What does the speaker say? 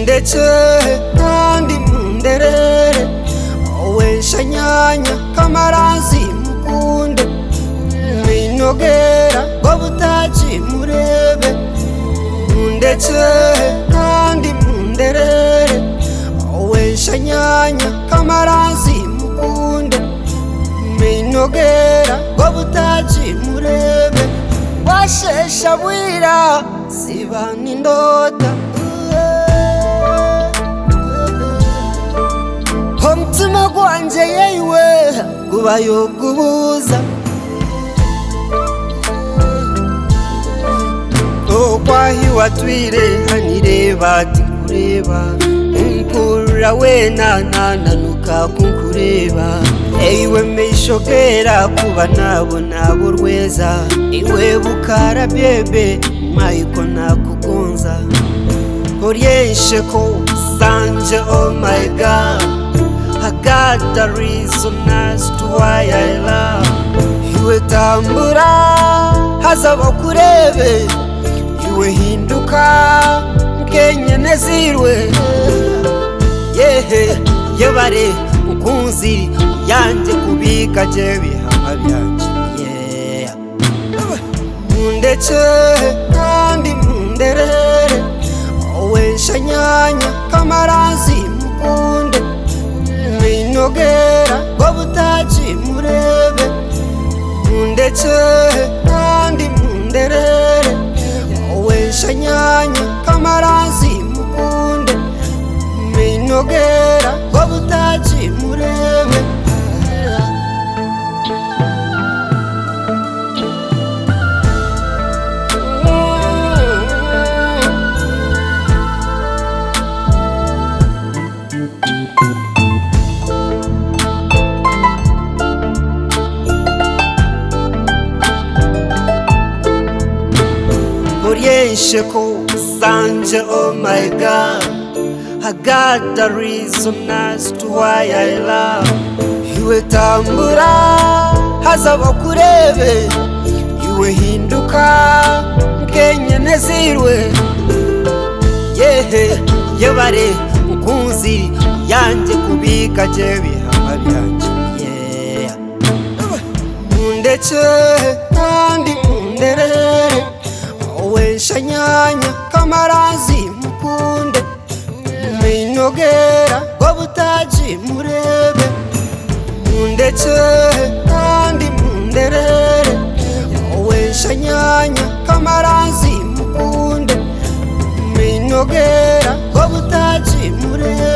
ndetse kandi mu nderere wowe shanyanya kamarazi mukunde binogera ngo butaki murebe ndetse kandi mu nderere wowe shanyanya kamarazi mukunde binogera ngo butaki murebe washesha bwira siba n'indota umutima gwanjye yewe gubayo gubuza okwahi watwire hanireba tikureba nkurura wena nananuka kunkureba eyiwe mishokera kuba nabona abo rweza iwe bukara byebe mayiko nakugunza uryeshe ko usanje oh my god I got the reason as to why I love iwe tambura hazaba kurebe iwe hinduka mkenye nezirwe yehe yebare mukunzi yanjye kubika je bihama byanje yeah. mundetse kandi munderere wensha nyanya kamarazi mukunde binogera ngo butaki murebe mundetse kandi munderere wensha nyanya kamarazi mukunde binogera ngo butaki murebe uryeshe ko usanje oh my god I got the reason as to why I love iwe tambura hazaba kurebe iwe hinduka mkenye nezirwe yehe yebare mukunzi yanjye kubika je bihama byanje yeah. mundetse kandi munderere wensha nyanya kamarazi mukunde binogera ngo butaki murebe mundetse kandi munderere wensha nyanya kamarazi mukunde binogera ngo butaki murebe